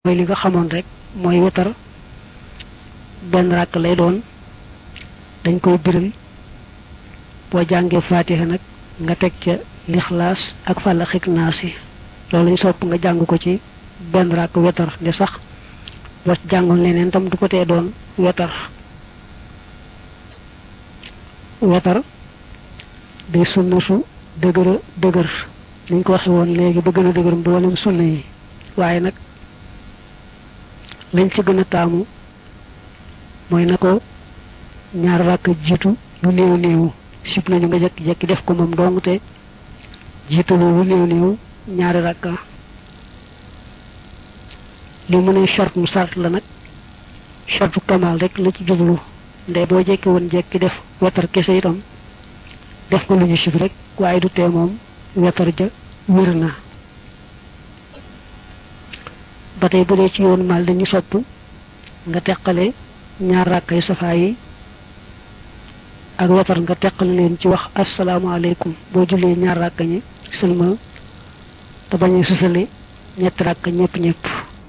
mooy li nga xamoon rek mooy wetar benn ràkk lay doon dañ koy biral boo jàngee faatiha nag nga teg ca lixlaas ak fàlla xig naasi loolu lañ sopp nga jàng ko ci benn ràkk wetar de sax boo jàngoon leneen tam du ko tee doon wetar wetar day sunna su dëgëra dëgër niñ ko waxe woon léegi ba gën a dëgër mboolem sunna yi waaye nag lañ ci gën a taamu mooy na ko ñaar ràkk jiitu lu néew néew sib nañu nga jekki-jekki def ko moom dong te jiitu lu néew néew ñaari ràkka li mu ne short mu sart la nag shortu kamal rek la ci jublu ndey boo jekki woon jekki def wetar kese itam def ko lu ñu sib rek waaye du tee moom wetar ja wér na ba tey bu dee ci yoonu maal dañu sopp nga teqale ñaar ràkkay safaa yi ak wetar nga teqale leen ci wax asalaamaaleykum boo jullee ñaar ràkk ñi sëlmal te bañ a susale ñetti ràkk ñëpp ñëpp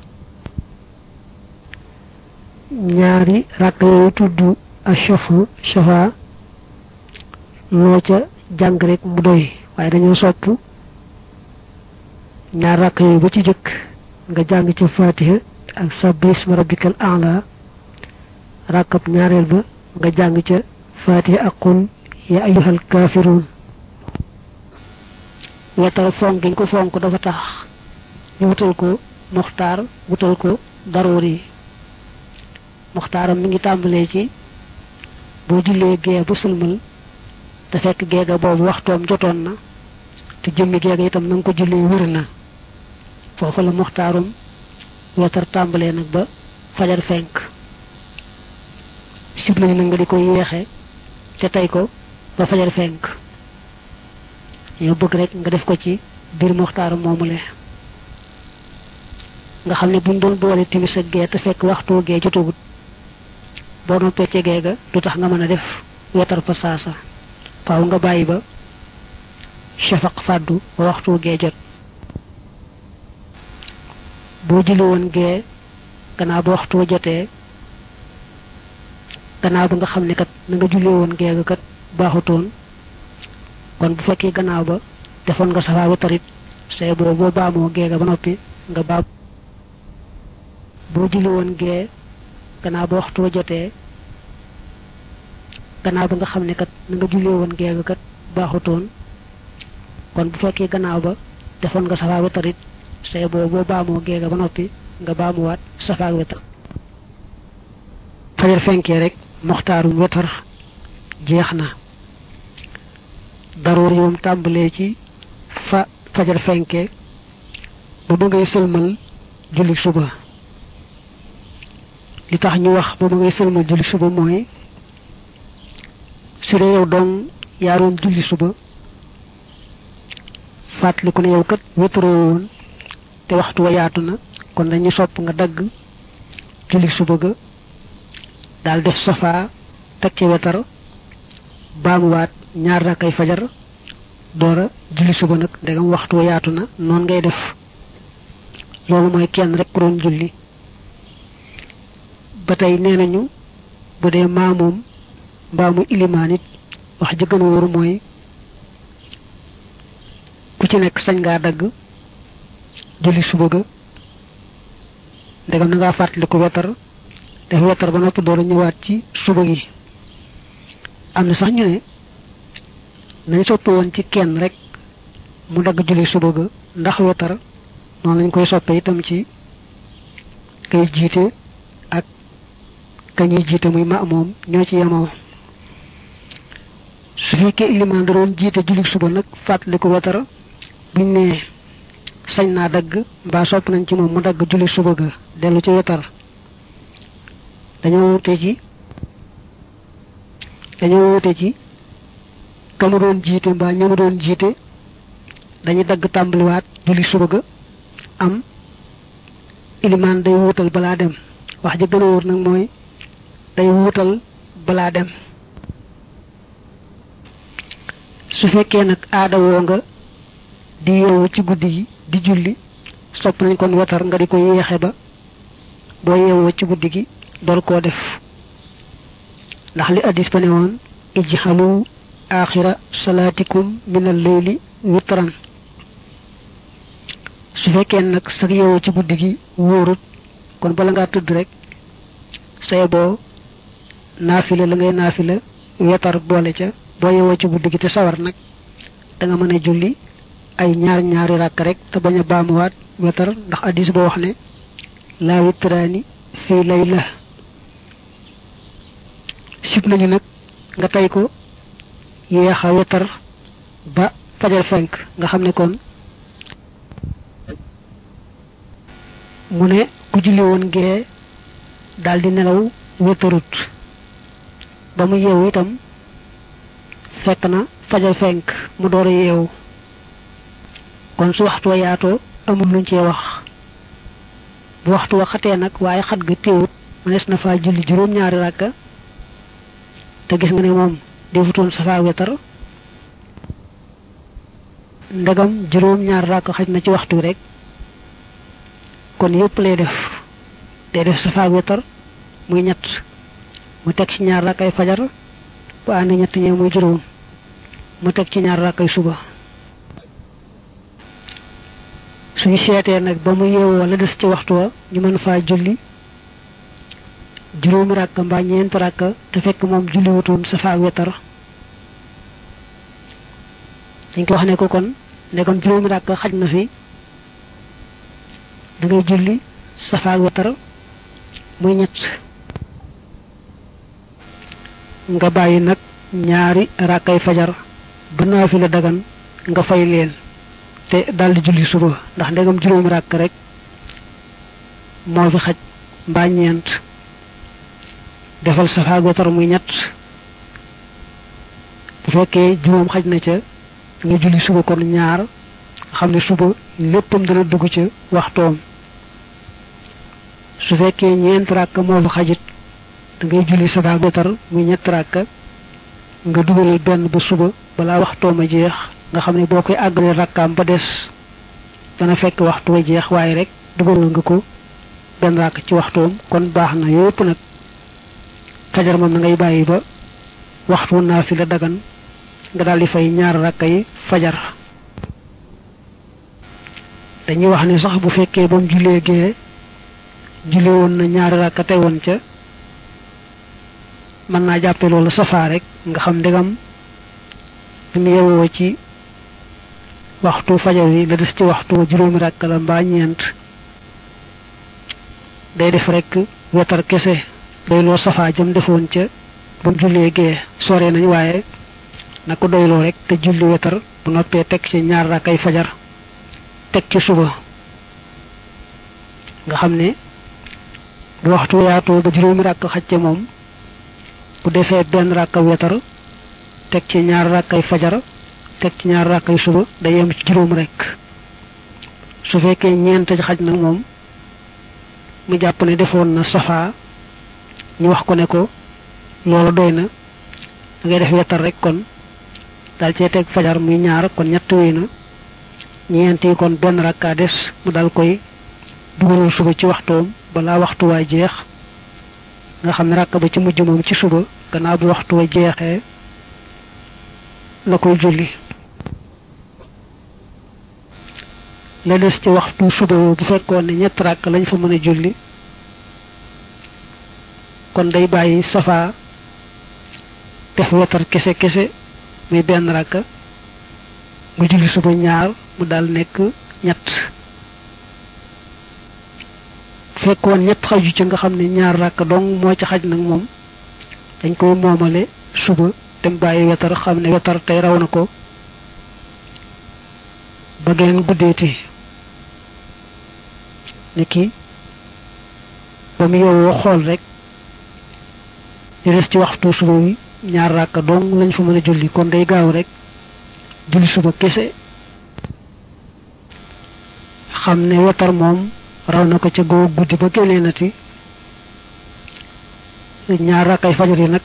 ñaari ràkk yooyu tudd ashafa shafa loo ca jàng rek mu doy waaye dañoo sopp ñaar ràkk yooyu ba ci jëkk nga jàng ca fatiha ak sabbi isma rabbikal a'la rakkab ñaareel ba nga jàng ca fatiha ak qul ya ayyuhal kafirun wetar fonk giñ ko fonk dafa tax ñu wutal ko muxtaar wutal ko daruuri muxtaaram mi ngi tàmbalee ci boo jullee gee ba sëlmal te fekk geega boobu waxtoom jotoon na te jëmmi geega itam na nga ko jullee wër na foofu la muxtaarum wetar tàmbalee nag ba fajar fenk sib nañu nag nga di ko yeexe ca tey ko ba fajar fenk yow bëgg rek nga def ko ci biir muxtaarum moomule nga xam ne buñ doon boole timis ak gee te fekk waxtu gee jotagut boo noppee ca gee ga du tax nga mën a def wetar fa saasa faaw nga bàyyi ba shafaq fàddu ba waxtu gee jot boo julli woon gee gannaaw ba waxtu jotee gannaaw ba nga xam ne kat na nga julli woon gee ga kat baaxutoon kon bu fekkee gannaaw ba defoon nga safaa wetarit say boo boo baamoo gee ga ba noppi nga baam boo julli woon gee gannaaw ba waxtu jotee gannaaw ba nga xam ne kat na nga julli woon gee ga kat baaxutoon kon bu fekkee gannaaw ba defoon nga safaa wetarit say boo boo baamoo géega ba noppi nga baamuwaat safaak wetar fajar fenkee rek moxtaarum wetar jeex na daroor yi moom tàmbalee ci fa fajar fenkee ba ba ngay sëlmal julli suba li tax ñu wax ba ba ngay sëlmal julli suba mooy su dee yow dong yaaroon julli suba fàttaliku ne yow kat wetaroo woon te waxtu wa yaatu na kon dañu sopp nga dagg julli suba ga daal def safaa teg ci wetar baamuwaat ñaar rakkay fajar doora julli suba nag ndegam waxtu wa yaatu na noonu ngay def loolu mooy kenn rek ku doon julli ba tey nee nañu bu dee maamoom mbaamu ilimaan it wax ji gën a wóor mooy ku ci nekk sañ ngaa dagg julli suba ga ndegam na ngaa fàttaliku wetar def wetar ba noppi door a ñëwaat ci suba gi am na sax ñu ne nañ soppe woon ci kenn rek mu dagg julli suba ga ndax wetar noonu lañ koy soppe itam ci kay jiite ak kañuy jiite muy ma moom ñoo ci yemoo su fekkee ilimaan da doon jiite julli suba nag fàttaliku wetar buñ ne sañ naa dagg mbaa sopp nañ ci moom mu dagg julli suba ga dellu ci wetar dañoo wute ci dañoo wute ci ka mu doon jiite mbaa ña mu doon jiite dañuy dagg tàmbaliwaat julli suba ga am ilimaan day wuutal balaa dem wax ji gën a wóor nag mooy day wuutal balaa dem su fekkee nag aada woo nga di yeewu ci guddi gi di julli sopp nañ kon wetar nga di ko yeexe ba boo yeewoo ci guddi gi door koo def ndax li addis ba ne woon ijxalu axira salaatikum min al leyli witran su fekkee nag sax yeewoo ci guddi gi wóorut kon bala ngaa tëdd rek say boo naafila la ngay naafila wetar boole ca boo yeewoo ci guddi gi te sawar nag da nga mën a julli ay ñaar ñaari ràkk rek te bañ a baamuwaat wetar ndax addis boo wax ne laa witraani fii layla sib nañu nag nga tey ko yéex a wetar ba fajar fenk nga xam ne kon mu ne ku julli woon gee daal di nelaw wetarut ba mu yeewu itam fekk na fajar fenk mu door a yeewu kon su waxtu wa yaatoo amul luñ cee wax bu waxtu wa xatee nag waaye xat ga téewut mënees na faa julli juróom-ñaari ràkka te gis nga ne moom defutoon safa wetar ndegam juróom-ñaari ràkka xaj na ci waxtu wi rek kon yépp lay def day def safa wetar muy ñett mu teg ci ñaar rakkay fajar bu ànd ñett ñee muy juróom mu teg ci ñaar rakkay suba suñu seetee nag ba mu yeewoo la des ci waxtu wa ñu mën faa julli juróomi ràkk mbaa ñeent ràkk te fekk moom julli wutoon safa wetar dañ ko wax ne ko kon ndegam juróomi ràkk xaj na fi da ngay julli safa wetar muy ñett nga bàyyi nag ñaari rakkay fajar ba naafila dagan nga fay leen te daldi julli suba ndax ndegam juróomi ràkk rek moo fi xaj mbaa ñeent defal safa wetar muy ñett bu fekkee juróom xaj na ca nga julli suba kon ñaar xam ne suba léppam dana dugg ca waxtoom su fekkee ñeent ràkk moo fi xajit da ngay julli safa wetar muy ñett ràkk nga dugalal benn ba suba balaa waxtoom a jeex nga xam ne boo koy àggalee rakkaam ba des dana fekk waxtu wa jeex waaye rek dugalal nga ko benn ràkk ci waxtoom kon baax na yépp nag fajar moom na ngay bàyyi ba waxtu naafila dagan nga daal di fay ñaar rakka yi fajar dañuy wax ne sax bu fekkee ba mu jullee gee julli woon na ñaari rakka te woon ca mën naa jàppe loolu safaa rek nga xam ndegam bi mu yewoo ci waxtu fajar wi la des ci waxtu juróomi rakka la mbaa ñeent day def rek wetar kese doyloo safaa jëm defoon ca ba mu jullee gee sore nañ waaye na ko doyloo rek te julli wetar bu noppee teg ci ñaar rakkay fajar teg ci suba nga xam ne bu waxtu yaatoo ba juróomi rakk xacce moom bu defee benn rakka wetar teg ci ñaar rakkay fajar teg ci ñaar rakkay suba day yem ci juróom rek su fekkee ñeent xaj nag moom mu jàpp ne defoon na safaa ñu wax ko ne ko loolu doy na da ngay def wetar rek kon dal cee teg fajar muy ñaar kon ñett wéy na ñeent yi kon benn rakka des mu dal koy dugalal suba ci waxtoom balaa waxtu waa jeex nga xam ne rakka ba ci mujj moom ci suba gannaaw bu waxtu wa jeexee la koy julli la des ci waxtu suba bu fekkoon ne ñett rakk lañ fa mën a julli kon day bàyyi safa def wetar kese kese muy benn rakka mu julli suba ñaar mu dal nekk ñett fekkoon ñett xaju ci nga xam ne ñaar rakka dong moo ci xaj nag moom dañ koy moomale suba dem bàyyi wetar xam ne wetar tey raw na ko ba geneen guddeeti ni ki ba mu yowoo xool rek di des ci waxtu suba wi ñaar rakka dong lañ fa mën a julli kon day gaaw rek julli suba kese xam ne wetar moom raw na ko ca goo guddi ba génnee nati ñaar rakkay fajar yi nag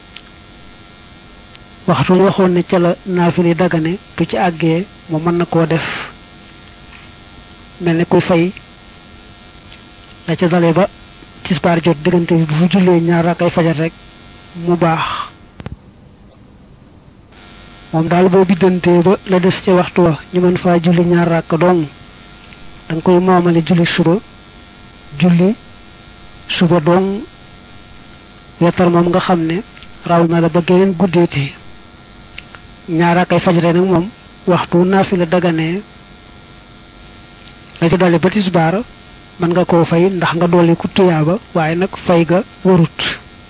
waxtu waxoon ne ca la naafili dagane bu ci àggee mu mën na koo def mel ne kuy fay la ca dale ba tisbaar jot diggante bi bu fi jullee ñaar rakkay fajar rek mu baax moom daal boo biddantee ba la des ca waxtu wa ñu mën faa julli ñaar rakk dong da nga koy moomale julli suba julli suba dong wetar moom nga xam ne raw na la ba geneen guddeeti ñaar rakkay fajare nag moom waxtu naafi la daganee la ci dolli ba tisbaar mën nga koo fay ndax nga dolli ku tuyaaba waaye nag fay ga warut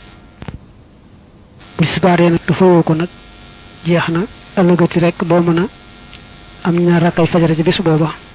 bu tisbaar yee nag dafa woo ko nag jeex na ëllëgati rek doo mën a am ñaar rakkay fajare ci bis booba